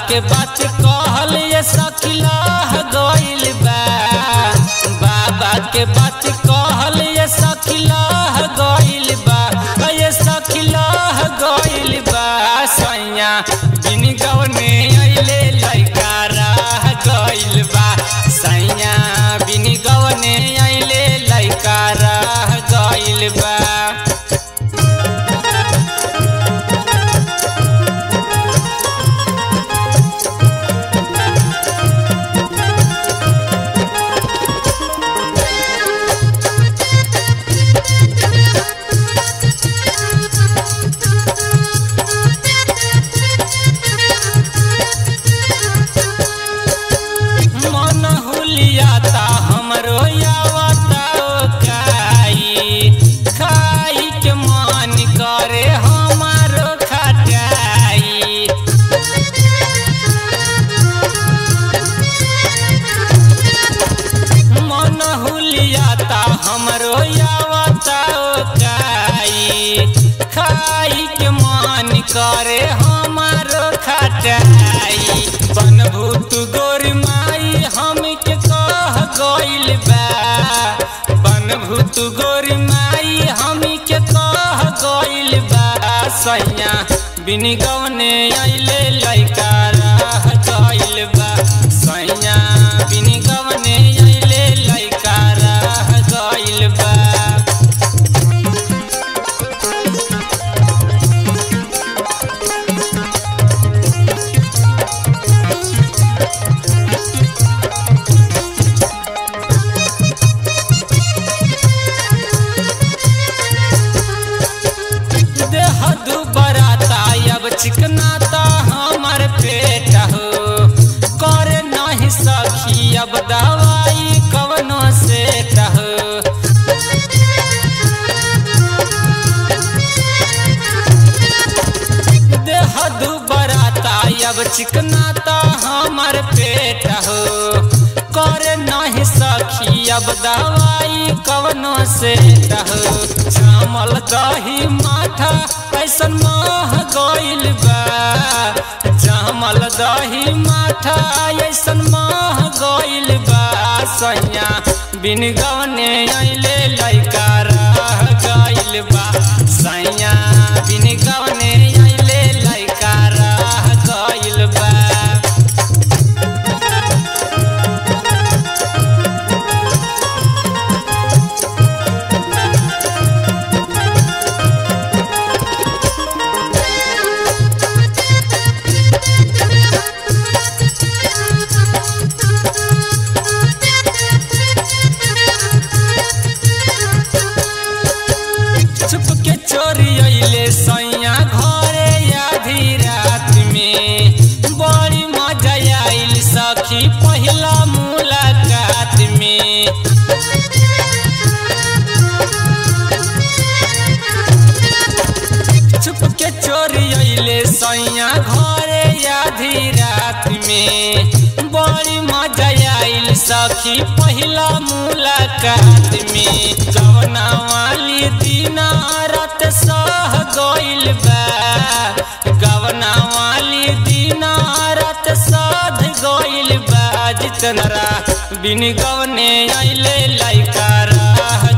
के बात कहल ये सखिला गइल बा बाबा के बात कहल ये सखिला गइल बा ये सखिला गइल बा सैया बिन गवने अइले लइका रह गइल बा सैया बिन गवने अइले लइका रह गइल बा मन हुलियाता हमरो यावता काई खाई के मन करे हमारो खटाई मन हुलियाता हमरो यावता काई खाई के मन करे हमारो खटाई बनभूत गोरी माई हम के कह गइल बा बनभूत गोरी माई हम के कह गइल बा सैया बिन गवने अइले लइका रह गइल बा सैया बिन गवने अइले लइका रह गइल बा देह दुबराता अब चिकनाता हमर पेट हो करे नहीं सखी अब दवाई कवनो सेट हो देह दुबराता अब चिकनाता हमर पेट हो करे नहीं सखी अब दवाई कवनो से हो जामल दही माठा ऐसन मह गइल बा जामल दही माठा ऐसन मह गइल बा सैया बिन गवने अइले लइका रह गइल बा सैया बिन गवने अइले लइका रह गइल बा छुप के चोरी अइले सैया घरे आधी रात में बड़ी मजा आइल सखी पहिला मुलाकात में छुप के चोरी अइले सैया घरे आधी रात में बड़ी मजा आइल सखी पहिला मुलाकात में जवना वाली दिना रात सह गइल बा गवना वाली दिना रात साध गइल बा जितनरा बिन गवने अइले लइका रह